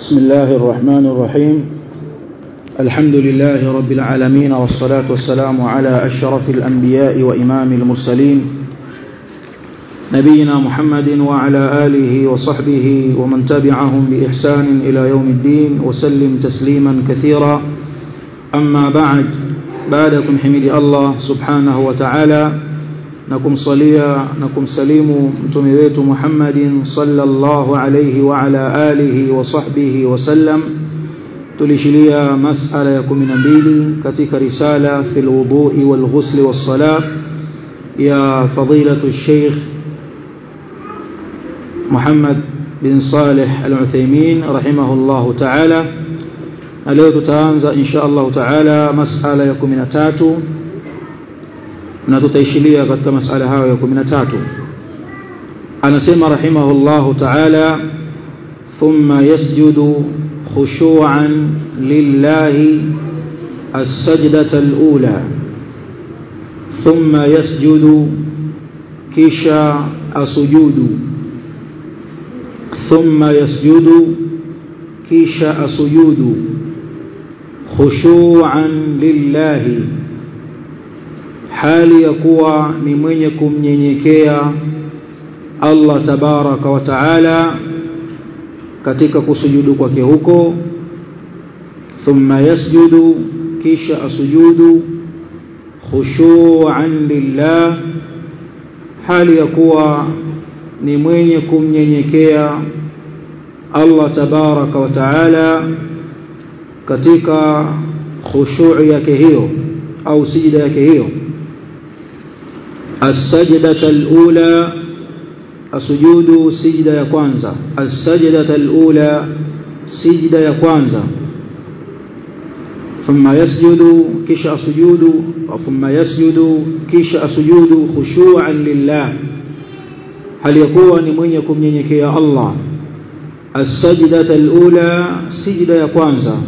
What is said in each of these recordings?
بسم الله الرحمن الرحيم الحمد لله رب العالمين والصلاة والسلام على أشرف الأنبياء وإمام المرسلين نبينا محمد وعلى آله وصحبه ومن تبعهم بإحسان إلى يوم الدين وسلم تسليما كثيرا أما بعد بعدكم حمد الله سبحانه وتعالى نكم صليا نكم سليم متمويت محمد صلى الله عليه وعلى آله وصحبه وسلم tulishilia masala ya 12 katika risala fi alwudu'i walghusl wassalah ya fadilatu الشيخ محمد بن صالح العثيمين رحمه الله تعالى leo tutaanza insha Allah taala masala ya 13 na tutaishilia katika masala hayo ya 13 anasema rahimahullahu taala thumma yasjudu خشوعا لله السجدة الأولى ثم يسجد كشا أسجود ثم يسجد كشا أسجود خشوعا لله hali ya kuwa ni mwenye kumnyenyekea Allah tabaraka wa taala katika kusujudu kwake huko thumma yasjudu kisha asujudu khushu'an lillah hali ya kuwa ni mwenye kumnyenyekea Allah tabaraka wa taala katika khushu' yake hiyo au sijida yake hiyo as-sajdata al-ula asujudu sijda ya kwanza as-sajdata al-ula sijda ya kwanza thumma yasjudu kisha asujudu thumma yasjudu kisha asujudu khushu'an lillah hali yakuwa ni mwenye kumnyenyekea Allah as-sajdata al-ula sijda ya kwanza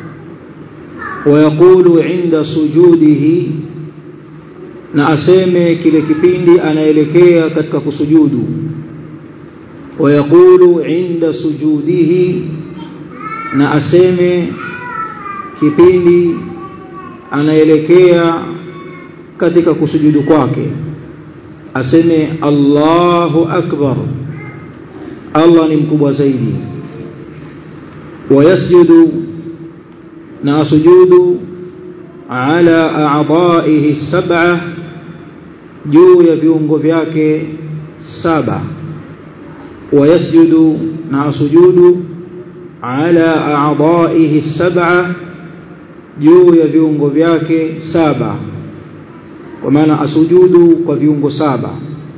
ويقول عند سجوده na aseme kile kipindi anaelekea katika kusujudu ويقول عند سجوده na aseme kipindi anaelekea katika kusujudu kwake aseme Allahu akbar Allah ni mkubwa zaidi wayasjudu na asujudu ala a'dha'ihi sab'a juu ya viungo vyake saba ويسجد مع سجود على أعضائه السبعة juu ya viungo vyake saba kwa maana asujudu kwa viungo saba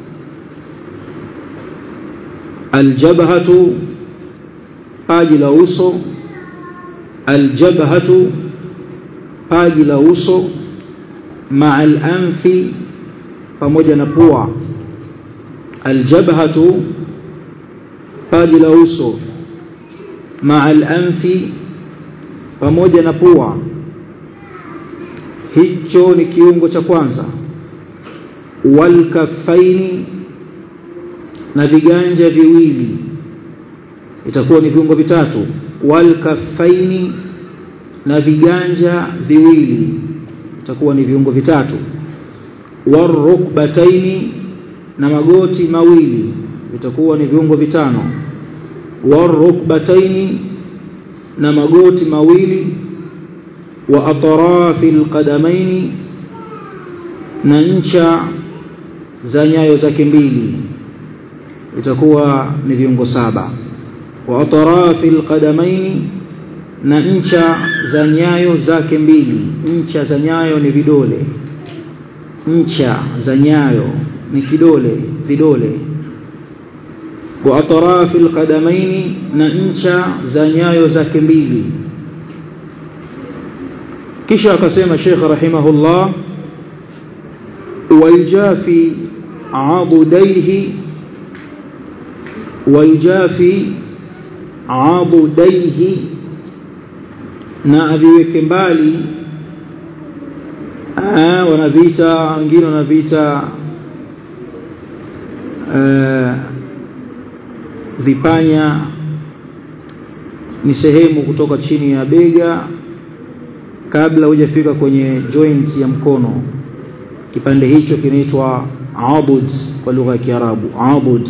aljabhatu paji la uso aljabhatu paji la uso maa al-anfi pamoja na pua aljabhatu paji la uso maa al-anfi pamoja na pua hicho ni kiungo cha kwanza walkafaini na viganja viwili itakuwa ni viungo vitatu walkafaini na viganja viwili itakuwa ni viungo vitatu warukbataini na magoti mawili itakuwa ni viungo vitano warukbataini na magoti mawili wa atrafi alqadamaini na ncha za nyayo zake mbili itakuwa ni viungo saba wa atrafi alqadamaini na ncha za nyayo zake mbili ncha za nyayo ni vidole ncha za nyayo ni kidole vidole wa atrafi alqadamaini na ncha za nyayo zake mbili kisha akasema Sheikh rahimahullah wayjafi abudaihi wayjafi abudaihi na aviweke mbali wanaviita wengine wanaviita vipanya ni sehemu kutoka chini ya bega kabla hujafika kwenye joint ya mkono kipande hicho kinaitwa abud kwa lugha ya Kiarabu abud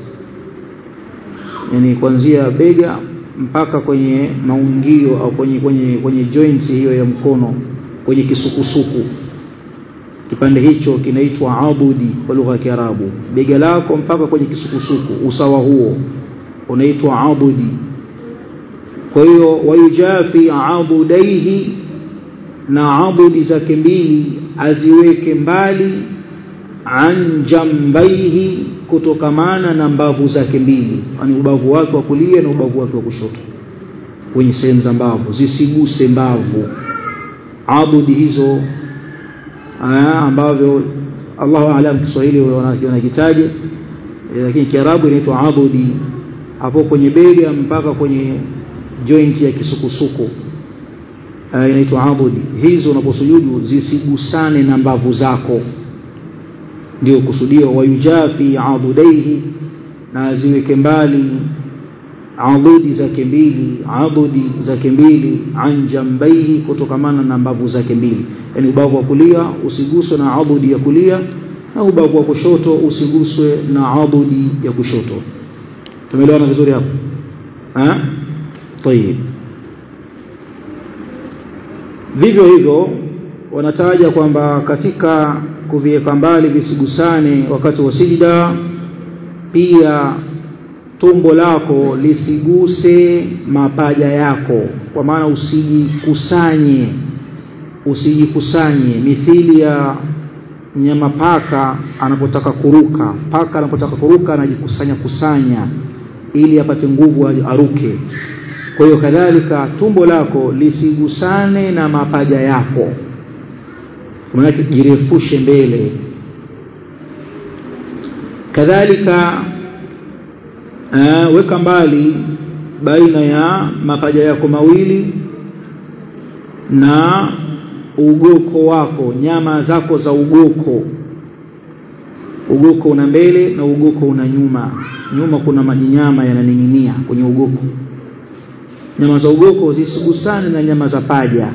yani kuanzia bega mpaka kwenye maungio au kwenye kwenye kwenye joint hiyo ya mkono kwenye kisukusuku kipande hicho kinaitwa abudi kwa lugha ya Kiarabu bega lako mpaka kwenye kisukusuku usawa huo unaitwa abudi kwa hiyo wayujafi abudaihi na abudi zake mbili aziweke mbali an jambaihi kutokamana na mbavu zake mbili yani ubavu wake wa kulia na ubavu wake wa kushoto kwenye sehemu za mbavu zisiguse mbavu abudi hizo aa, ambavyo Allahu aalam Kiswahili wanakitaje lakini Kiarabu inaitwa abudi hapo kwenye bega mpaka kwenye joint ya kisukusuku inaitwa abudi hizo unaposujudu zisigusane na mbavu zako ndio kusudio wayujafi abudaihi na ziweke mbali adudi zake mbili adudi zake mbili an jambaihi kutokamana na mbavu zake mbili yani ubavu wa kulia usiguswe na adudi ya kulia na ubavu wa kushoto usiguswe na adudi ya kushoto tumeelewana vizuri hapo eh tayib vivyo hivyo wanataja kwamba katika kuviweka mbali visigusane wakati wa sijida pia tumbo lako lisiguse mapaja yako kwa maana usijikusanye usijikusanye mithili ya nyama paka anapotaka kuruka paka anapotaka kuruka anajikusanya kusanya ili apate nguvu aruke kwa hiyo kadhalika tumbo lako lisigusane na mapaja yako maana jirefushe mbele kadhalika uh, weka mbali baina ya mapaja yako mawili na ugoko wako nyama zako za ugoko ugoko una mbele na ugoko una nyuma nyuma kuna majinyama yananing'inia kwenye ugoko nyama za ugoko zisigusane na nyama za paja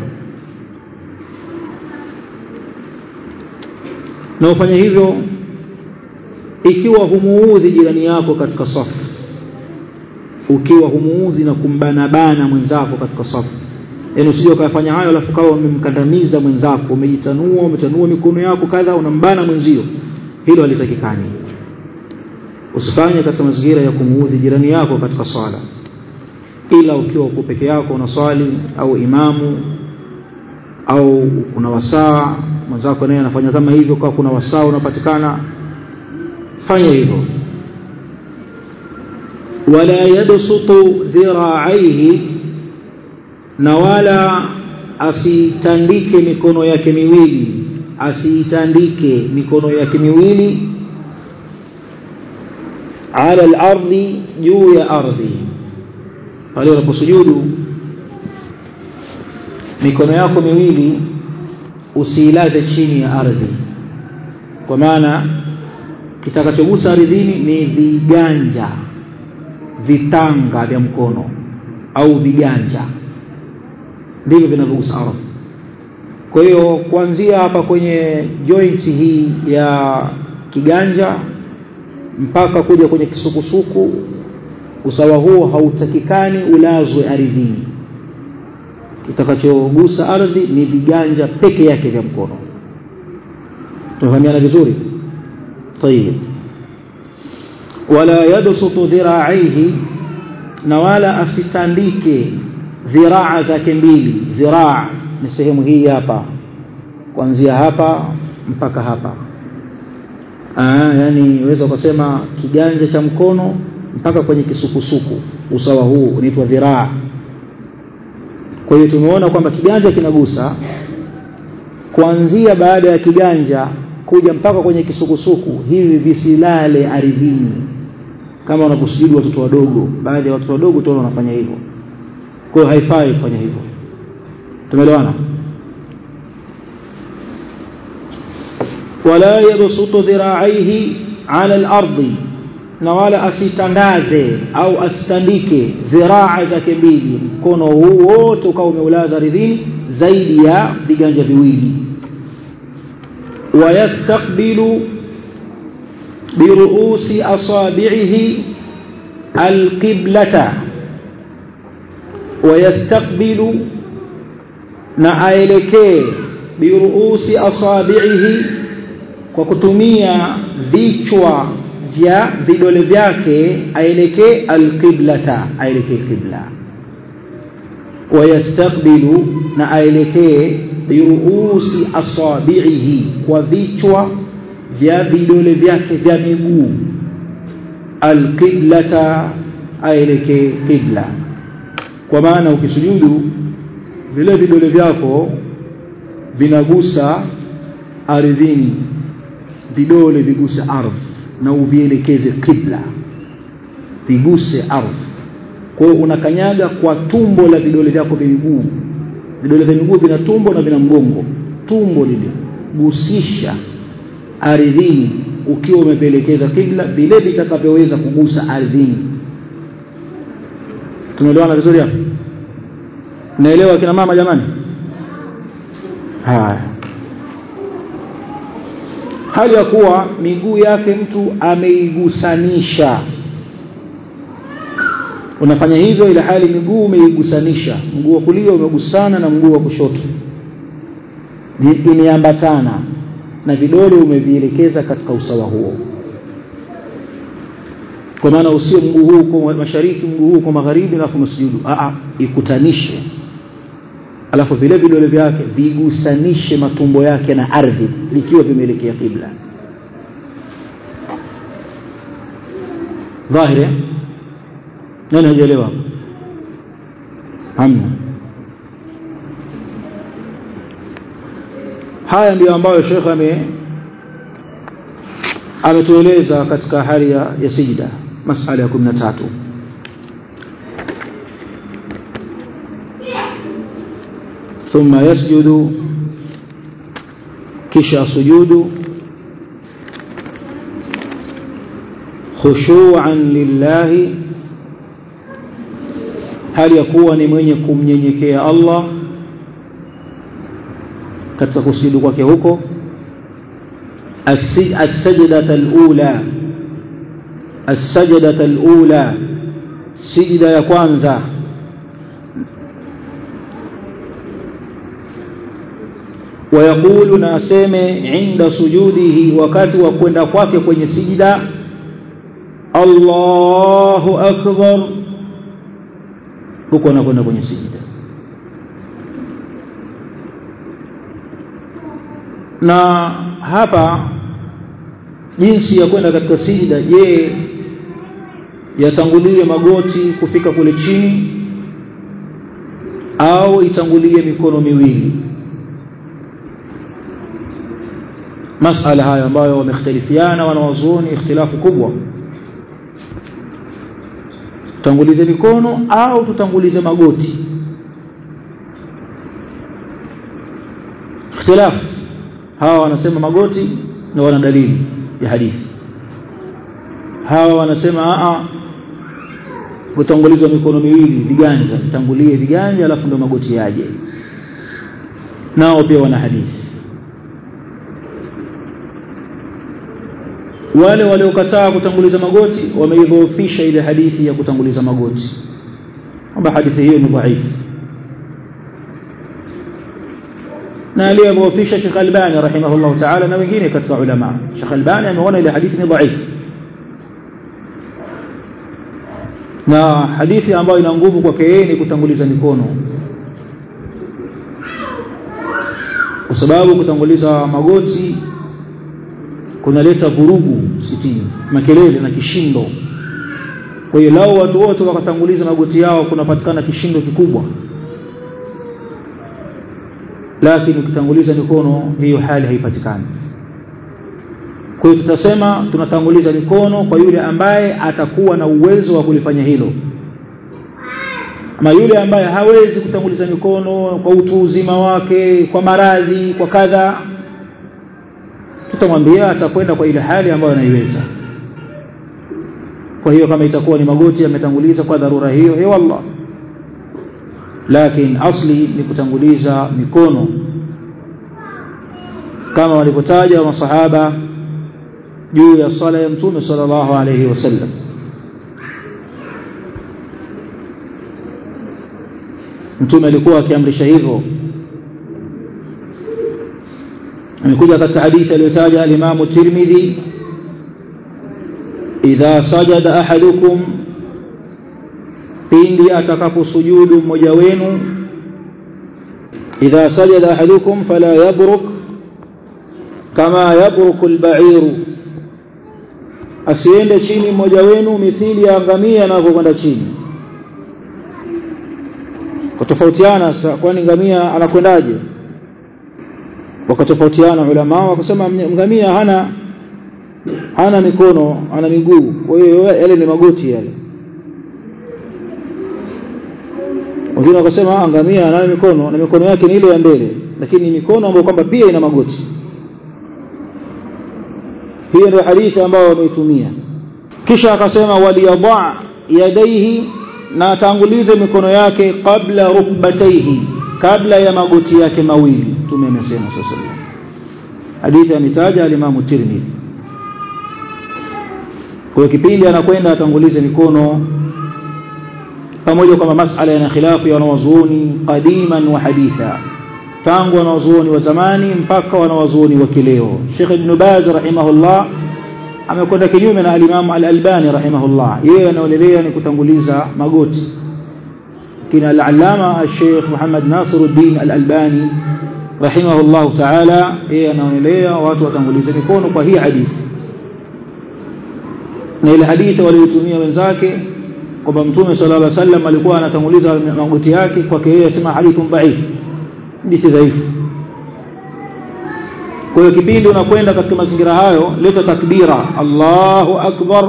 na ufanye hivyo ikiwa humuudhi jirani yako katika safu ukiwa humuudhi na kumbanabana mwenzako katika safu yaani usije ukafanya hayo alafu kawa umemkandamiza mwenzako umejitanua umetanua mikono yako kadha unambana mwenzio hilo halitakikani usifanye katika mazingira ya kumuudhi jirani yako katika swala ila ukiwa uko peke yako unaswali au imamu au kuna wasaa mwenzako naye anafanya kama hivyo kwa kuna wasaa unapatikana fanya hivyo wala yabsutu dhira'aihi na wala asitandike mikono yake miwili asiitandike mikono yake miwili ala al-ardi juu ya ardhi pale unaposujudu mikono yako miwili usiilaze chini ya ardhi kwa maana kitakachogusa ardhini ni viganja vitanga vya mkono au viganja ndivyo vinavyogusa ardhi kwa hiyo kuanzia hapa kwenye joint hii ya kiganja mpaka kuja kwenye kisukusuku usawa huo hautakikani ulazwe ardhini kitakachogusa ardhi ni viganja peke yake vya mkono tunafahamiana vizuri طيب ولا يبسط ذراعيه na wala asitandike dhiraa zake mbili dhiraa ni sehemu hii hapa kuanzia hapa mpaka hapa Aa, yani unaweza ukasema kiganja cha mkono mpaka kwenye kisukusuku usawa huu unaitwa dhiraa kwa hiyo tumeona kwamba kiganja kinagusa kuanzia baada ya kiganja kuja mpaka kwenye kisukusuku hivi visilale ardhini kama wanaposujudu watoto wadogo baadhi ya watoto wadogo tu wanafanya hivyo kwa hiyo haifai kufanya hivyo tumeelewana wala yabsutu dhira'aihi ala al-ardi na wala asitandaze au asitandike dhiraa zake mbili mkono huu wote ukawa umeulaza ardhini zaidi ya viganja viwili wayastakbilu biruusi asabi'ihi alqiblata wayastakbilu na aelekee biruusi asabi'ihi kwa kutumia vichwa vya vidole vyake aelekee alqiblata aelekee qibla wayastakbilu na aelekee biruusi asabi'ihi kwa vichwa vya vidole vyake vya miguu alqiblata aelekee qibla kwa maana ukisujudu vile vidole vyako vinagusa ardhini vidole viguse ardhi na uvielekeze qibla viguse ardhi kwa hiyo unakanyaga kwa tumbo la vidole vyako vya miguu vidole vya miguu vina tumbo na vina mgongo tumbo lile gusisha ardhini ukiwa umevielekeza qibla vile vitakavyoweza kugusa ardhini tumeelewana vizuri hapo naelewa kina mama jamani haya hali ya kuwa miguu yake mtu ameigusanisha unafanya hivyo ile hali miguu umeigusanisha mguu wa kulia umegusana na mguu wa kushoto imeambatana na vidole umevielekeza katika usawa huo kwa maana usio mguu huu kwa mashariki mguu huu kwa magharibi alafu msujudu a ikutanishe alafu vile vidole vyake vigusanishe matumbo yake na ardhi likiwa vimeelekea kibla dhahiri nani hajaelewa hamna haya ndiyo ambayo shekhe ame ametueleza katika hali ya, ya sijda masala ya 13 ثم يسجد كشا سجود خشوعا لله هل يكون mwenye kumnyenyekea Allah katika kusujudu kwake huko السجدة الأولى السجدة الأولى سجدة ya kwanza ويقول ناسمه عند سجوده wakati wa kwenda kwake kwenye sijida Allahu akbar huko anakwenda kwenye sijida na hapa jinsi ya kwenda katika sijida je yatangulie magoti kufika kule chini au itangulie mikono miwili masala haya ambayo wamekhtalifiana wanawazuoni ikhtilafu kubwa tutangulize mikono au tutangulize magoti ikhtilafu hawa wanasema magoti na wana dalili ya hadithi hawa wanasema a kutangulizwa mikono miwili viganja tangulie viganja alafu ndo magoti yaje nao pia wana hadithi wale waliokataa kutanguliza magoti wameidhoofisha ile hadithi ya kutanguliza magoti kwamba hadithi hiyo ni dhaifu na aliyedhoofisha Sheikh Albani rahimahullah ta'ala na wengine katika ulama Sheikh Albani ameona ile hadithi ni dhaifu na hadithi ambayo ina nguvu kwake yeye ni kutanguliza mikono kwa sababu kutanguliza magoti kunaleta vurugu sitini makelele na kishindo kwa hiyo lao watu wote wakatanguliza magoti yao kunapatikana kishindo kikubwa lakini ukitanguliza mikono hiyo hali haipatikani kwa hiyo tutasema tunatanguliza mikono kwa yule ambaye atakuwa na uwezo wa kulifanya hilo ama yule ambaye hawezi kutanguliza mikono kwa utu uzima wake kwa maradhi kwa kadha tutamwambia atakwenda kwa ile hali ambayo anaiweza kwa hiyo kama itakuwa ni magoti yametanguliza kwa dharura hiyo eh wallah lakini asli ni kutanguliza mikono kama walivyotaja masahaba juu ya sala ya mtume sallallahu alayhi wasallam mtume alikuwa akiamrisha hivyo amekuja katika hadithi aliyotaja al-Imam Tirmidhi idha sajada ahadukum pindi atakaposujudu mmoja wenu idha sajada ahadukum fala yabruk kama yabruku al-ba'iru asiende chini mmoja wenu mithili ya ngamia anavyokwenda chini kutofautiana sasa kwani ngamia anakwendaje wakatofautiana ulama wakasema ngamia hana hana mikono ana miguu kwa hiyo yale ni magoti yale wengine wakasema ngamia ana mikono na mikono yake ni ile ya mbele lakini mikono ambayo kwamba pia ina magoti hiyo ndio hadithi ambayo wameitumia kisha akasema waliyadha yadaihi na atangulize mikono yake kabla rukbataihi kabla ya magoti yake mawili tume amesema sasa hadithi ametaja al-Imam Tirmidhi kwa kipindi anakwenda atangulize mikono pamoja kwamba masala yana khilafu ya wanawazuoni qadiman wa haditha tangu wanawazuoni wa zamani mpaka wanawazuoni wa kileo Sheikh Ibn Baz rahimahullah amekwenda kinyume na al-Imam al-Albani rahimahullah yeye anaonelea ni kutanguliza magoti kina al-Allama al-Sheikh Muhammad Nasiruddin al-Albani rahimahullah ta'ala yeye anaonelea watu watangulize mikono kwa hii hadithi na ile hadithi waliotumia wenzake kwamba mtume sallallahu alaihi wasallam alikuwa anatanguliza magoti yake kwake yeye asema hadithun dhaif hadithi dhaifu kwa hiyo kipindi unakwenda katika mazingira hayo leta takbira Allahu akbar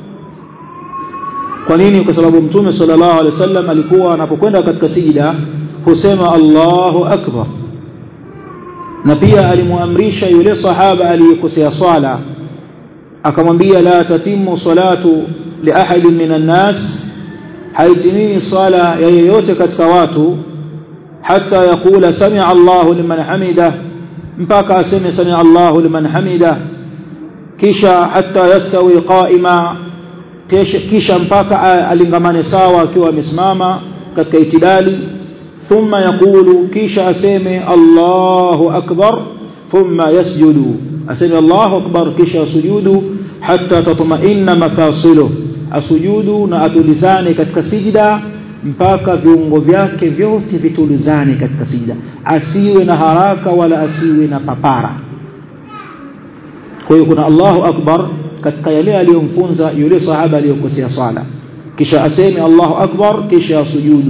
kwa nini kwa sababu mtume sallallahu alaihi wasallam alikuwa anapokwenda katika sijida husema Allahu akbar na pia alimuamrisha yule sahaba aliyekosea swala akamwambia la tatimu salatu li ahadin minan nas haitimii sala ya yeyote katika watu hata yakula sami'a Allahu liman hamida mpaka aseme sami'a Allahu liman hamida kisha hata yastawi qa'ima kisha mpaka alingamane sawa akiwa amesimama katika itidali thumma yaqulu kisha aseme Allahu akbar thumma yasjudu aseme Allahu akbar kisha sujudu hatta tatma'inna mafasiluhu asujudu na atulizane katika sijida mpaka viungo vyake vyote vitulizane katika sijida asiwe na haraka wala asiwe na papara kwa hiyo kuna Allahu akbar katika yale aliyomfunza yule sahaba aliyokosea sala kisha aseme Allahu akbar kisha sujudu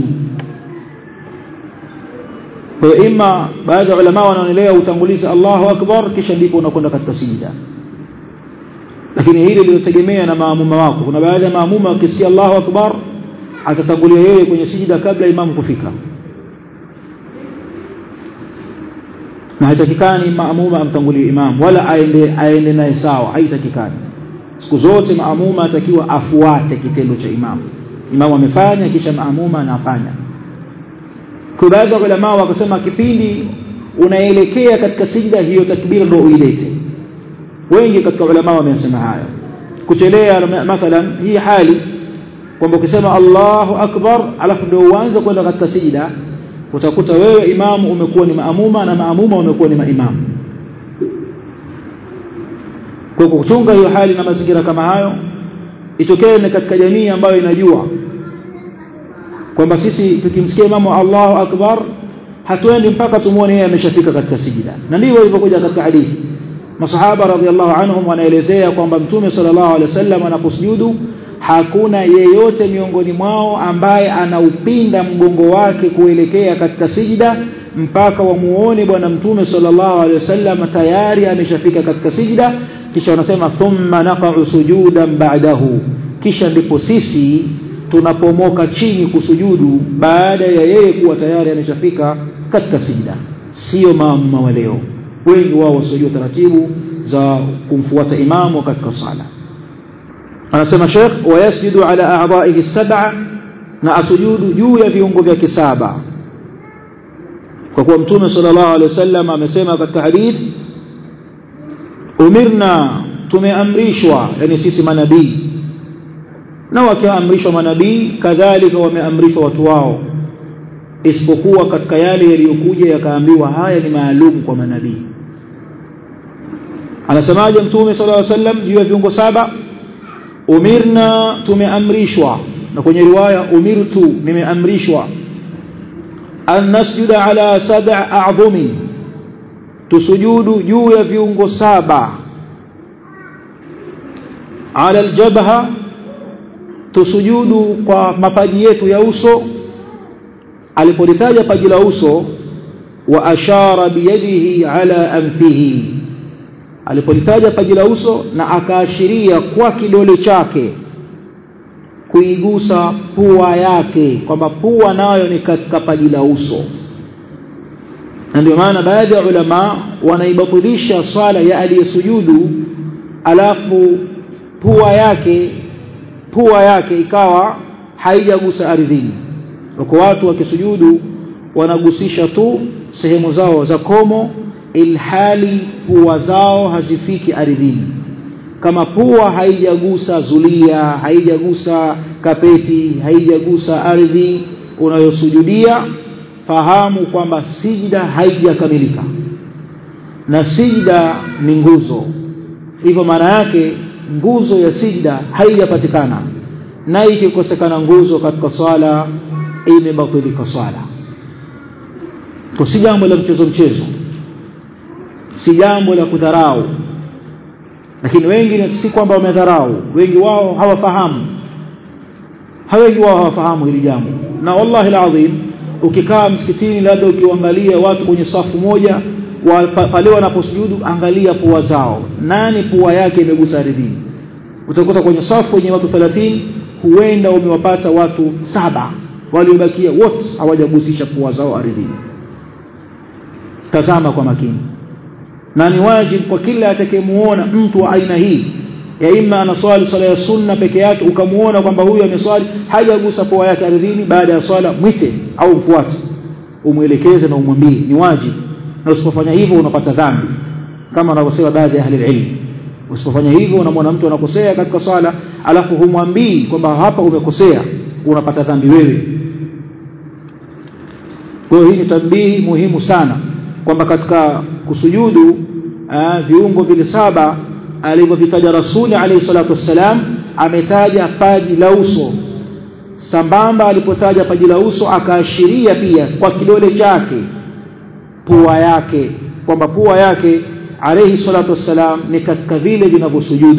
kwa imma baadhi ya ulama wanaonelea utanguliza Allahu akbar kisha ndipo unakwenda katika sijida lakini hili linategemea na maamuma wako kuna baadhi ya maamuma wakisikia Allahu akbar atatangulia yeye kwenye sijida kabla imamu kufika na haitakikani maamuma amtangulie imam wala aende aende naye sawa haitakikani siku zote maamuma atakiwa afuate kitendo cha imamu imamu amefanya kisha maamuma anafanya kwa baadhi ya ulama wakasema kipindi unaelekea katika sijda hiyo takbira ndio uilete wengi katika ulama wamesema hayo kuchelea mathalan hii hali kwamba ukisema Allahu akbar alafu ndio uanze kwenda katika sijida utakuta wewe imamu umekuwa ni maamuma na maamuma umekuwa ni maimamu kwa kuchunga hiyo hali na mazingira kama hayo itokee ni katika jamii ambayo inajua kwamba sisi tukimsikia imamu Allahu akbar hatuendi mpaka tumuone yeye ameshafika katika sijida na ndivyo ilivyokuja katika hadithi masahaba radhiallahu anhum wanaelezea kwamba mtume sallallahu alaihi wasallam anaposujudu hakuna yeyote miongoni mwao ambaye anaupinda mgongo wake kuelekea katika sijida mpaka wamuone bwana mtume sallallahu alaihi wasallam tayari ameshafika katika sijida kisha wanasema thumma naqa'u sujudan ba'dahu kisha ndipo sisi tunapomoka chini kusujudu baada ya yeye kuwa tayari ameshafika katika sijida sio maamuma wa leo wengi wao wasijua taratibu za kumfuata imamu katika sala anasema Sheikh wayasjudu ala a'dha'ihi sab'a na asujudu juu ya viungo vyake saba kwa kuwa mtume sallallahu alaihi wasallam amesema katika hadith umirna tumeamrishwa yani sisi manabii na wakiamrishwa manabii kadhalika wameamrishwa watu wao isipokuwa katika yale yaliyokuja yakaambiwa haya ni maalum kwa manabii anasemaje mtume sallallahu alaihi wasallam juu ya viungo saba umirna tumeamrishwa na kwenye riwaya umirtu nimeamrishwa an nasjuda ala sab'a a'dhumi tusujudu juu ya viungo saba ala aljabha tusujudu kwa mapaji yetu ya uso alipolitaja paji la uso wa ashara biyadihi ala anfihi alipolitaja paji la uso na akaashiria kwa kidole chake kuigusa pua yake kwamba pua nayo ni katika paji la uso na ndio maana baadhi ya ulama wanaibatilisha swala ya aliyesujudu alafu pua yake pua yake ikawa haijagusa ardhini wako watu wakisujudu wanagusisha tu sehemu zao za komo ilhali pua zao hazifiki ardhini kama pua haijagusa zulia haijagusa kapeti haijagusa ardhi unayosujudia fahamu kwamba sijda haijakamilika na sijda ni nguzo hivyo maana yake nguzo ya sijda haijapatikana na ikikosekana nguzo katika swala imebatilika swala kwa si jambo la mchezo mchezo si jambo la kudharau lakini wengi si kwamba wamedharau wengi wao hawafahamu wengi wao hawafahamu hili jambo na wallahi alazim ukikaa msikitini labda ukiangalia watu kwenye safu moja wa, pale wanaposujudu angalia pua zao nani pua yake imegusa ardhini utakuta kwenye safu yenye watu 30 huenda umewapata watu saba waliobakia wote hawajagusisha pua zao ardhini tazama kwa makini na ni wajibu kwa kila atakayemuona mtu wa aina hii ya imma anaswali swala ya sunna peke yake ukamuona kwamba huyu ameswali hajagusa pua yake ardhini baada ya swala mwite au mfuate umwelekeze na umwambie ni wajibu na usipofanya hivyo unapata dhambi kama wanavyosema baadhi ya ahli ilm usipofanya hivyo unamwona mtu anakosea katika swala alafu humwambii kwamba hapa umekosea unapata dhambi wewe kwa hiyo hii ni tambihi muhimu sana kwamba katika kusujudu aa, viungo vile saba alivyovitaja rasuli alayhi salatu wassalam ametaja paji la uso sambamba alipotaja paji la uso akaashiria pia kwa kidole chake pua yake kwamba pua yake alayhi salatu wassalam ni katika vile vinavyosujudu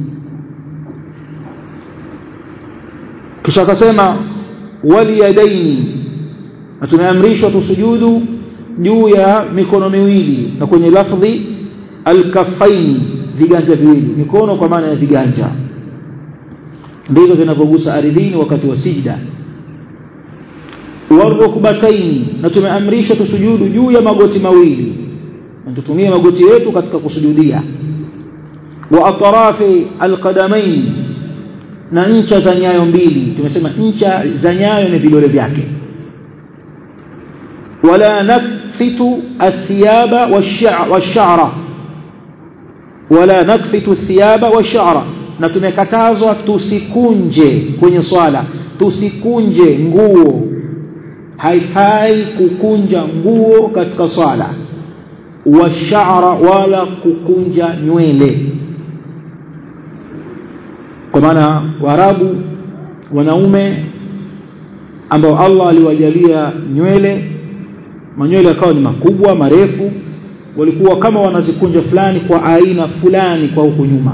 kisha akasema waliyadaini na tumeamrishwa tusujudu juu ya mikono miwili na kwenye lafdhi alkafaini viganja viwili mikono kwa maana ya viganja ndivyo vinavyogusa ardhini wakati wa sijda warukbataini na tumeamrishwa tusujudu juu ya magoti mawili na tutumie magoti yetu katika kusujudia wa atrafi alqadamain na ncha za nyayo mbili tumesema ncha za nyayo ni vidole vyake wala nakfitu athiyaba washara wala nakfitu athiyaba washara na tumekatazwa tusikunje kwenye swala tusikunje nguo haifai kukunja nguo katika swala washara wala kukunja nywele kwa maana waarabu wanaume ambao Allah aliwajalia nywele manywele yakawa ni makubwa marefu walikuwa kama wanazikunja fulani kwa aina fulani kwa huku nyuma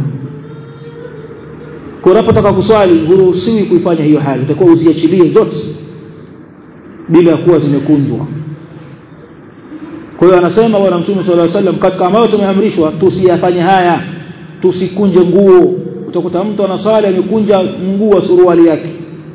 kwa unapotaka kuswali huruhusiwi kuifanya hiyo hali utakuwa uziachilie zote bila ya kuwa zimekunjwa kwa hiyo anasema bwana mtume sallallahu alaihi wasallam katika ambayo tumeamrishwa tusiyafanye haya tusikunje nguo utakuta mtu anaswali amekunja mguu wa suruali yake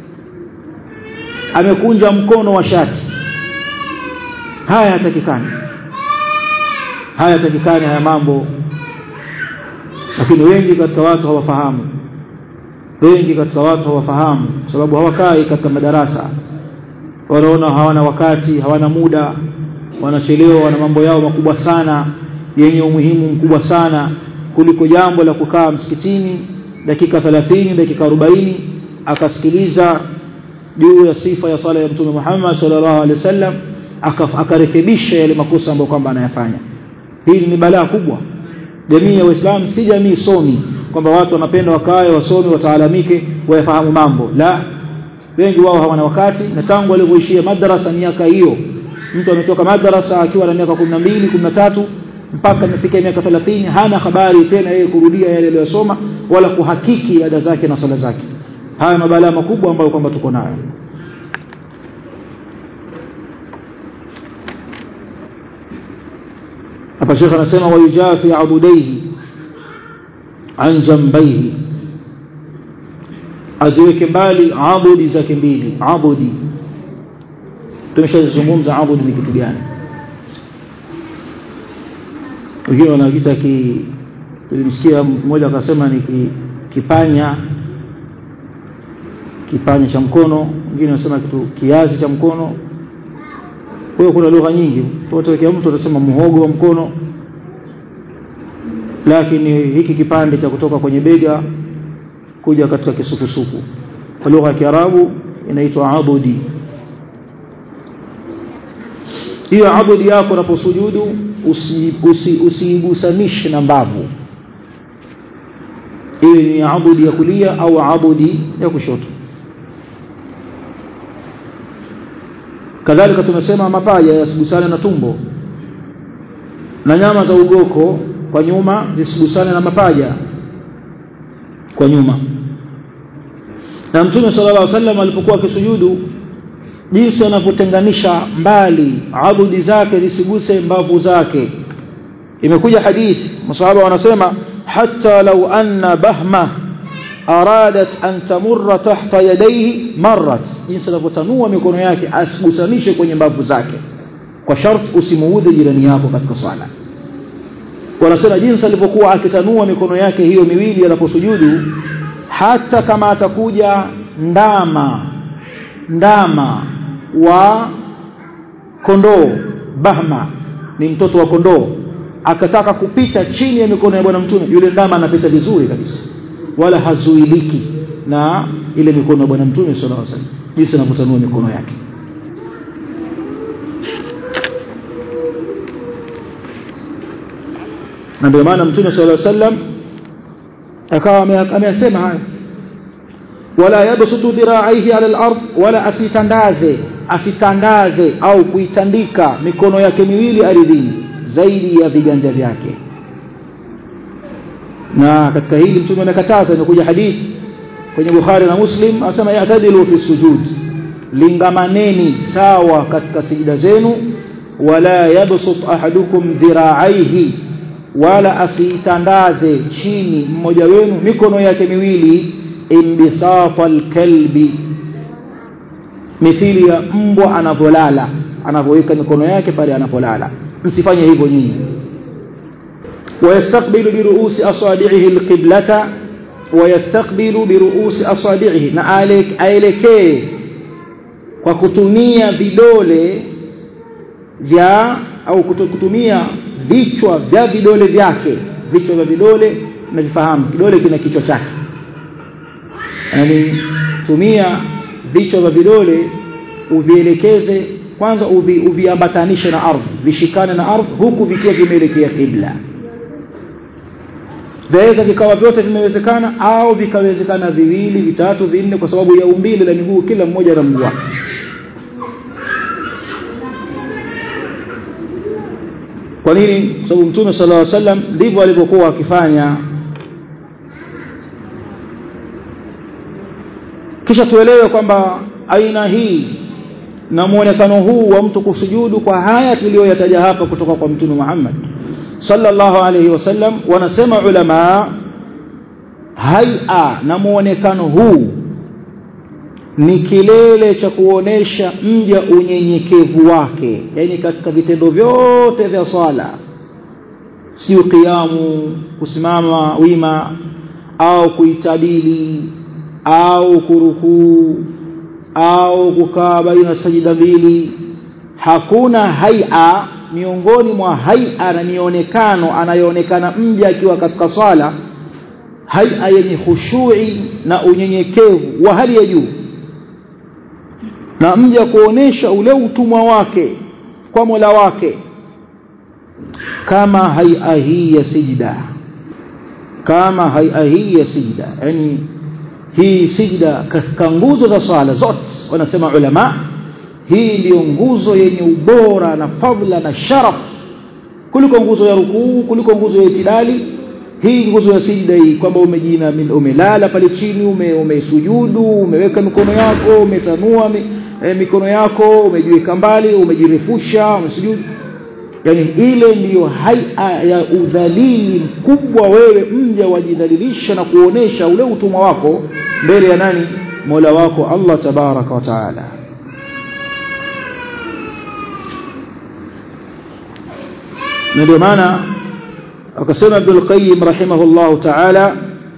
amekunja mkono wa shati haya hatakikani haya hatakikani haya mambo lakini wengi katika watu hawafahamu wengi katika watu hawafahamu kwa sababu hawakai katika madarasa wanaona hawana wakati hawana muda wanachelewa wana mambo yao makubwa sana yenye umuhimu mkubwa sana kuliko jambo la kukaa msikitini dakika 30 dakika 40 akasikiliza juu ya sifa ya sala ya mtume Muhammad sallallahu alaihi wasallam akarekebisha yale makosa ambayo kwamba anayafanya hili ni balaa kubwa jamii ya Uislamu si jamii somi kwamba watu wanapenda wakae wasome wataalamike wayafahamu mambo la wengi wao hawana wakati na tangu walivyoishia madrasa miaka hiyo mtu ametoka madrasa akiwa na miaka 12 13 mpaka amefikia miaka 30 hana habari tena yeye kurudia yale aliyosoma wala kuhakiki ada zake na sala zake haya mabalaa makubwa ambayo kwamba tuko nayo hapa shekha anasema wayujafi abudaihi an jambaihi aziweke mbali abudi zake mbili abudi tumeshazungumza abudi ni kitu gani wengine wanakiita ki tulimsikia mmoja akasema ni ki, kipanya kipanya cha mkono wengine wanasema kitu kiazi cha mkono kwa hiyo kuna lugha nyingi tutawekea mtu atasema muhogo wa mkono lakini hiki kipande cha kutoka kwenye bega kuja katika kisukusuku kwa lugha ya Kiarabu inaitwa abudi hiyo abudi yako unaposujudu usiigusanishe usi, usi na mbavu iwe ni abudi ya kulia au abudi ya kushoto kadhalika tumesema mapaja yasigusane na tumbo na nyama za ugoko kwa nyuma zisigusane na mapaja kwa nyuma na mtume sallallahu alaihi wasallam alipokuwa akisujudu jinsi anavyotenganisha mbali abudi zake zisiguse mbavu zake imekuja hadithi masahaba wanasema hatta law anna bahma aradat an tamurra tahta yadayhi marrat jinsi anavyotanua mikono yake asigusanishe kwenye mbavu zake kwa sharti usimuudhi jirani yako katika sala wanasema jinsi alivyokuwa akitanua mikono yake hiyo miwili anaposujudu hata kama atakuja ndama ndama wa kondoo bahma ni mtoto wa kondoo akataka kupita chini ya mikono ya bwana mtume yule ndama anapita vizuri kabisa wala hazuiliki na ile mikono ya bwana mtume sallallahu alaihi wasallam jinsi anavyotanua mikono yake na ndio maana mtume sallallahu alaihi wasallam akawa ameyasema haya wala yabsutu dhira'aihi ala al-ard wala asitandaze asitandaze au kuitandika mikono yake miwili ardhini zaidi ya viganja vyake na katika hili mtume amekataza imekuja hadithi kwenye Bukhari na Muslim anasema ya'tadilu fi sujud lingamaneni sawa katika sijida zenu wala yabsut ahadukum dhira'aihi wala asiitandaze chini mmoja wenu mikono yake miwili imbisata alkalbi mithili ya mbwa anavyolala anavyoweka mikono yake pale anapolala msifanye hivyo nyinyi ويستقبل برؤوس أصابعه القبلة ويستقبل برؤوس أصابعه na aelekee kwa kutumia vidole vya au kutumia vichwa vya vidole vyake vichwa vya vidole na vifahamu kidole kina kichwa chake yani tumia vichwa vya vidole uvielekeze kwanza uvi, uviambatanishe na ardhi vishikane na ardhi huku vikiwa vimeelekea kibla vyaweza vikawa vyote vimewezekana au vikawezekana viwili vitatu vinne kwa sababu ya umbile la miguu kila mmoja na mguu wake kwa nini kwa sababu mtume sallallahu alaihi wasallam ndivyo alivyokuwa akifanya kisha tuelewe kwamba aina hii na muonekano huu wa mtu kusujudu kwa haya tuliyoyataja hapa kutoka kwa mtume Muhammad sallallahu alaihi wasallam wanasema ulama haia na muonekano huu ni kilele cha kuonesha mja unyenyekevu wake yani katika vitendo vyote vya swala sio kiamu kusimama wima au kuitadili au kurukuu au kukaa baina sajida mbili hakuna haia miongoni mwa haia na mionekano anayoonekana mja akiwa katika sala haia yenye khushui na unyenyekevu wa hali ya juu na mja kuonesha ule utumwa wake kwa Mola wake kama haia hii ya sijda kama haia hii ya sijda yani hii sijda katika nguzo za sala zote wanasema ulama hii ndiyo nguzo yenye ubora na fadhila na sharaf kuliko nguzo ya rukuu kuliko nguzo ya itidali hii nguzo ya sijda hii kwamba umejina umelala pale chini ume, umesujudu umeweka mikono yako umetanua mi, e, mikono yako umejiweka mbali umejirefusha umesujudu yani ile ndiyo haia ya udhalili mkubwa wewe mja wajidhalilisha na kuonesha ule utumwa wako mbele ya nani mola wako Allah tabaraka wa taala na ndio maana akasema Ibn Qayyim rahimahullahu ta'ala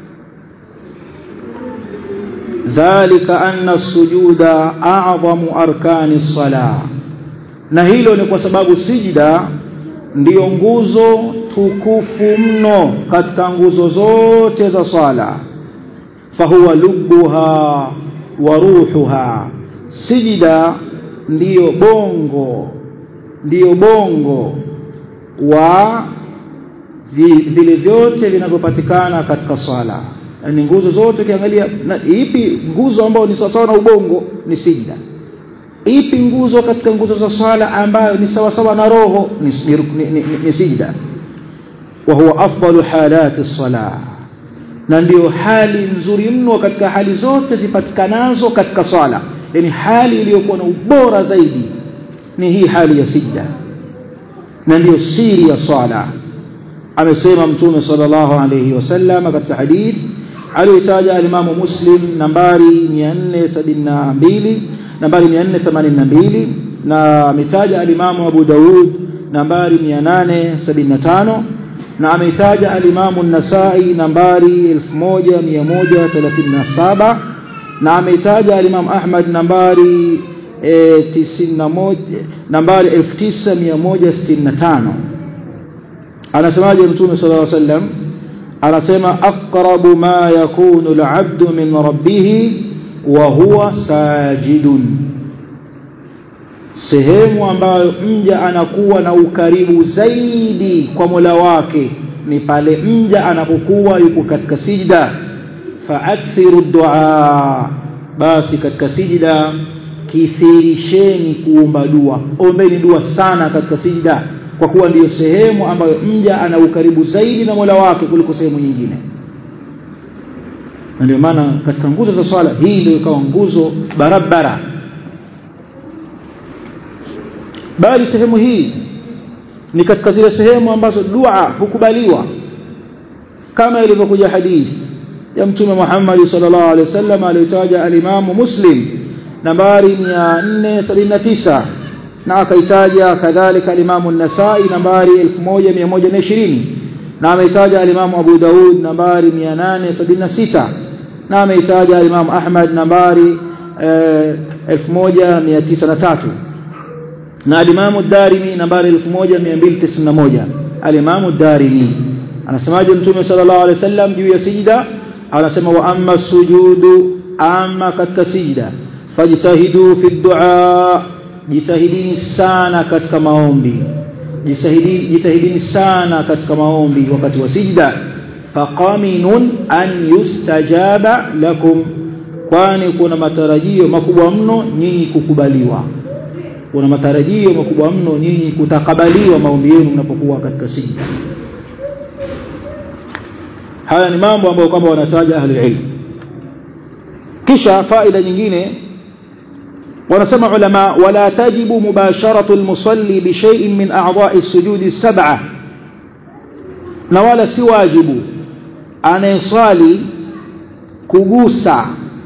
dhalika anna as-sujuda a'zamu arkani as-salah na hilo ni kwa sababu sijida ndiyo nguzo tukufu mno katika nguzo zote za sala fahuwa lubuha wa ruhuha sijida ndiyo bongo ndiyo bongo wa vile vyote vinavyopatikana katika swala yani nguzo zote ukiangalia ipi nguzo ambayo ni sawasawa na ubongo ni sijda ipi nguzo katika nguzo za swala ambayo ni sawasawa na roho ni, ni, ni, ni, ni sijda wa huwa afdalu halati salah na ndiyo hali nzuri mno katika hali zote zipatikanazo katika swala yani hali iliyokuwa na ubora zaidi ni hii hali ya sijda na ndiyo siri ya swala amesema mtume sallallahu alayhi wasallam katika hadith aliyotaja alimamu muslim nambari 472 nambari 482 na ametaja alimamu abu daud nambari 875 na ameitaja alimamu nasai nambari 1137 na ameitaja alimamu ahmad nambari e, 91 nambari 9165 anasemaje mtume sallallahu alaihi wasallam anasema aqrabu ma yakunu al-'abdu min rabbih wa huwa sajidun sehemu ambayo mja anakuwa na ukaribu zaidi kwa Mola wake ni pale mja anapokuwa yuko katika sijda fa'akthiru du'a basi katika sijda kithirisheni kuomba dua ombeni dua sana katika sijda kwa kuwa ndiyo sehemu ambayo mja ana ukaribu zaidi na Mola wake kuliko sehemu nyingine na ndio maana katika nguzo za swala hii ndio ikawa nguzo barabara bali sehemu hii ni katika zile sehemu ambazo dua hukubaliwa kama ilivyokuja hadithi ya mtume Muhammad sallallahu alaihi wasallam aliyotaja alimamu Muslim nambari 479 na akaitaja kadhalika alimamu an-Nasa'i nambari 1120 na ameitaja alimamu Abu Daud nambari 876 na ameitaja alimamu Ahmad nambari eh, 1903 na alimamu Darimi nambari 1291 alimamu Darimi anasemaje mtume sallallahu alaihi wasallam juu ya sijida anasema wa amma sujudu amma katika sijida fajtahidu fi du'a jitahidini sana katika maombi jitahidini jitahidini sana katika maombi wakati wa sijda faqaminun an yustajaba lakum kwani kuna matarajio makubwa mno nyinyi kukubaliwa kuna matarajio makubwa mno nyinyi kutakabaliwa maombi yenu mnapokuwa katika sijda haya ni mambo ambayo kwamba wanataja ahli ilm kisha faida nyingine wanasema ulama wala tajibu mubasharatu almusalli bi shay'in min a'dha'i as-sujudi as-sab'a na wala si wajibu anayeswali kugusa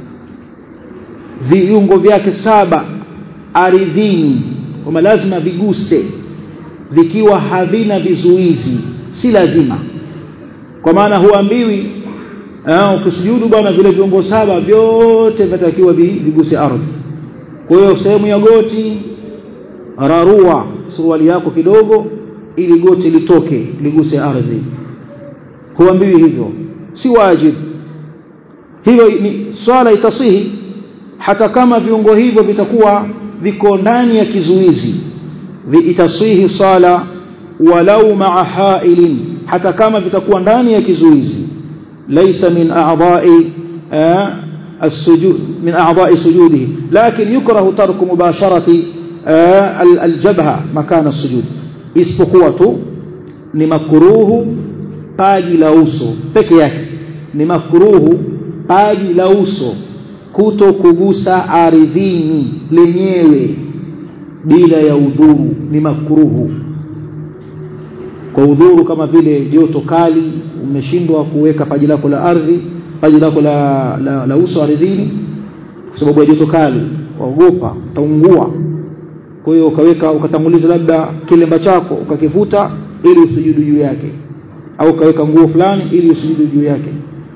viungo vyake saba aridhini kwamba lazima viguse vikiwa havina vizuizi si lazima kwa maana huambiwi eh ukisujudu bwana vile viungo saba vyote vinatakiwa viguse ardhi kwa hiyo sehemu ya goti rarua suruali yako kidogo ili goti litoke liguse ardhi huambiwi hivyo si wajibu hivyo ni swala itasihi hata kama viungo hivyo vitakuwa viko ndani ya kizuizi itasihi sala walau maa hailin hata kama vitakuwa ndani ya kizuizi laysa min a'dha'i السجود من أعضاء سجوده لكن يكره ترك مباشرة الجبهة مكان السجود isipokuwa tu ni makruhu paji la uso peke yake ni makruhu paji la uso kuto kugusa ardhini lenyewe bila ya udhuru ni makruhu kwa udhuru kama vile joto kali umeshindwa kuweka paji lako la ardhi paji lako la, la, la uso ardhini kwa sababu ya joto kali waogopa utaungua kwa hiyo ukaweka ukatanguliza labda kilemba chako ukakivuta ili usujudu juu yake au ukaweka nguo fulani ili usujudu juu yake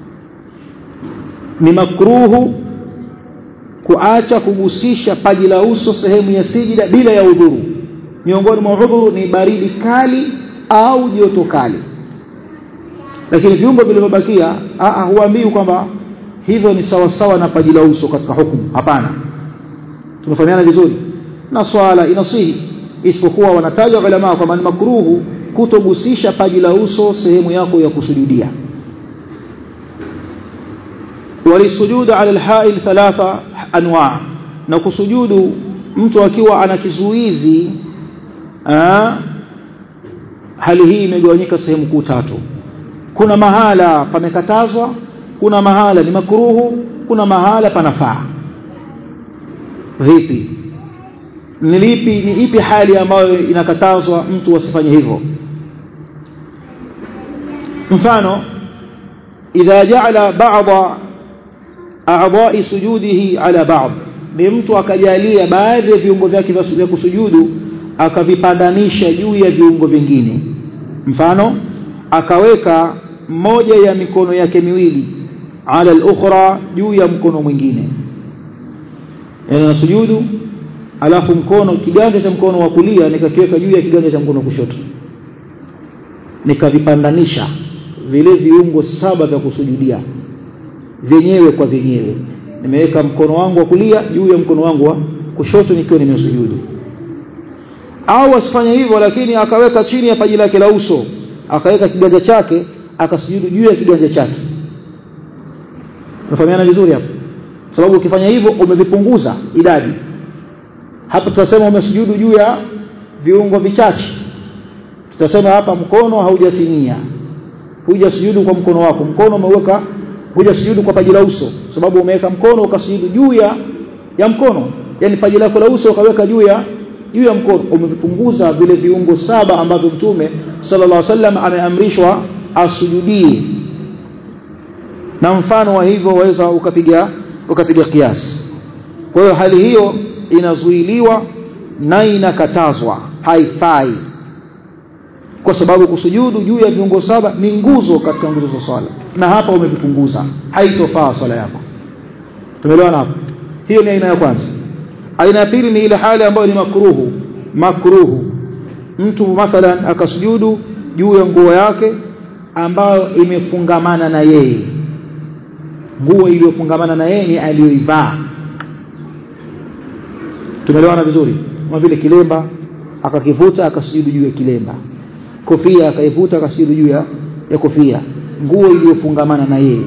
ni makruhu kuacha kugusisha paji la uso sehemu ya sijida bila ya udhuru miongoni mwa udhuru ni baridi kali au joto kali lakini viungo vilivyobakia huambii kwamba hivyo ni sawasawa na paji la uso katika hukumu hapana tumefahamiana vizuri na swala inasihi isipokuwa wanataja ulama kwamba ni makruhu kutogusisha paji la uso sehemu yako ya kusujudia walisujudu ala alha'il thalatha anwa na kusujudu mtu akiwa ana kizuizi hali hii imegawanyika sehemu kuu tatu kuna mahala pamekatazwa kuna mahala ni makruhu kuna mahala panafaa vipi ni lipi ni ipi hali ambayo inakatazwa mtu asifanye hivyo mfano idha ja'ala ba'dha a'dha'i sujudihi ala ba'd ni mtu akajalia baadhi ya viungo vyake vya kusujudu akavipandanisha juu ya viungo vingine mfano akaweka moja ya mikono yake miwili ala al-ukhra juu ya mkono mwingine yani nasujudu alafu mkono kiganja cha mkono wa kulia nikakiweka juu ya kiganja cha mkono wa kushoto nikavipandanisha vile viungo saba vya kusujudia vyenyewe kwa vyenyewe nimeweka mkono wangu wa kulia juu ya mkono wangu wa kushoto nikiwa nimesujudu au asifanye hivyo lakini akaweka chini ya paji lake la uso akaweka kiganja chake akasujudu juu ya kiganja chake unafahamiana vizuri hapo sababu ukifanya hivyo umevipunguza idadi hapo tutasema umesujudu juu ya viungo vichache tutasema hapa mkono haujatimia hujasujudu kwa mkono wako mkono umeweka hujasujudu kwa paji la uso sababu umeweka mkono ukasujudu juu ya ya mkono yani paji lako la uso ukaweka juu ya juu ya mkono umevipunguza vile viungo saba ambavyo mtume sallallahu alaihi wasallam ameamrishwa asujudie na mfano wa hivyo waweza ukapiga ukapiga kiasi kwa hiyo hali hiyo inazuiliwa na inakatazwa haifai kwa sababu kusujudu juu ya viungo saba ni nguzo katika nguzo za swala na hapa umevipunguza haitofaa swala yako tumeelewana hapo hiyo ni aina ya kwanza aina ya pili ni ile hali ambayo ni makruhu makruhu mtu mathalan akasujudu juu ya nguo yake ambayo imefungamana na yeye nguo iliyofungamana na yeye ni aliyoivaa tumeelewana vizuri kama vile kilemba akakivuta akasujudu juu ya kilemba kofia akaivuta akasujudu juu ya, ya kofia nguo iliyofungamana na yeye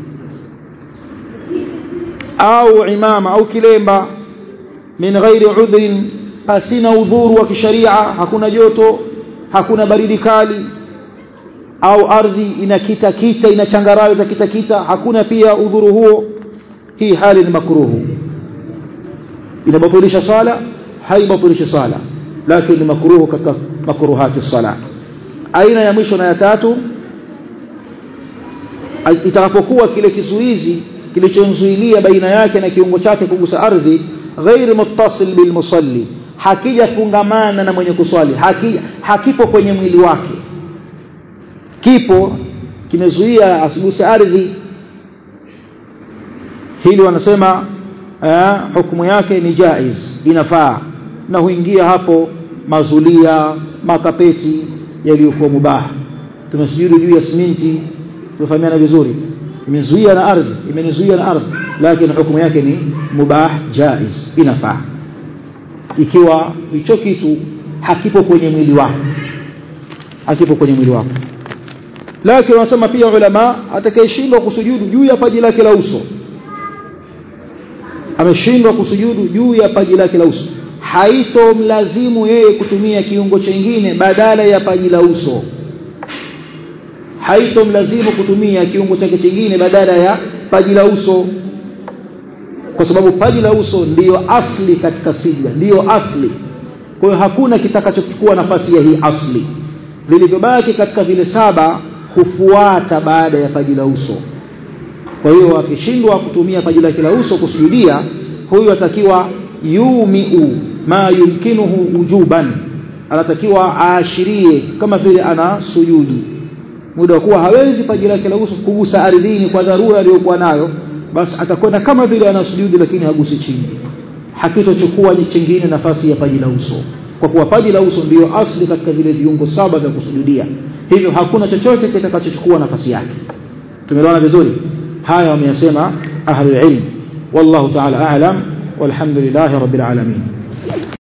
au imama au kilemba min ghairi udhrin pasina udhuru wa kisharia hakuna joto hakuna baridi kali au ardhi inakita kita ina changarawe za kita kita hakuna pia udhuru huo hii hali ni makruhu inabatilisha sala haibatilisha sala lakini ni makruhu katika makruhati sala aina ya mwisho na ya tatu itakapokuwa kile kizuizi kilichomzuilia baina yake na kiungo chake kugusa ardhi ghairi muttasil bil musalli hakijafungamana na mwenye kuswali haki, hakipo kwenye mwili wake kipo kimezuia asiguse ardhi hili wanasema eh, hukumu yake ni jaiz inafaa na huingia hapo mazulia makapeti yaliyokuwa mubaha tumesujudu juu ya siminti tumefahamiana vizuri imezuia na ardhi imenizuia na ardhi lakini hukumu yake ni mubah jaiz inafaa ikiwa hicho kitu hakipo kwenye mwili wako hakipo kwenye mwili wako lakini wanasema pia ulama atakayeshindwa kusujudu juu ya paji lake la uso ameshindwa kusujudu juu ya paji lake la uso haitomlazimu yeye kutumia kiungo chengine badala ya paji la uso haitomlazimu kutumia kiungo chake kingine badala ya paji la uso kwa sababu paji la uso ndiyo asli katika sijda ndiyo asli kwa hiyo hakuna kitakachochukua nafasi ya hii asli vilivyobaki katika vile saba hufuata baada ya paji la uso kwa hiyo akishindwa kutumia paji lake la uso kusujudia huyu atakiwa yumiu ma yumkinuhu wujuban anatakiwa aashirie kama vile ana sujudi muda wa kuwa hawezi paji lake la uso kugusa ardhini kwa dharura aliyokuwa nayo basi atakwenda kama vile ana sujudi lakini hagusi chini hakitochukua chingine nafasi ya paji la uso kwa kuwa paji la uso ndiyo asli katika vile viungo saba vya kusujudia hivyo hakuna chochote kitakachochukua nafasi yake tumeelewana vizuri haya wameyasema ahlul ilm wallahu ta'ala a'lam walhamdulillahi rabbil alamin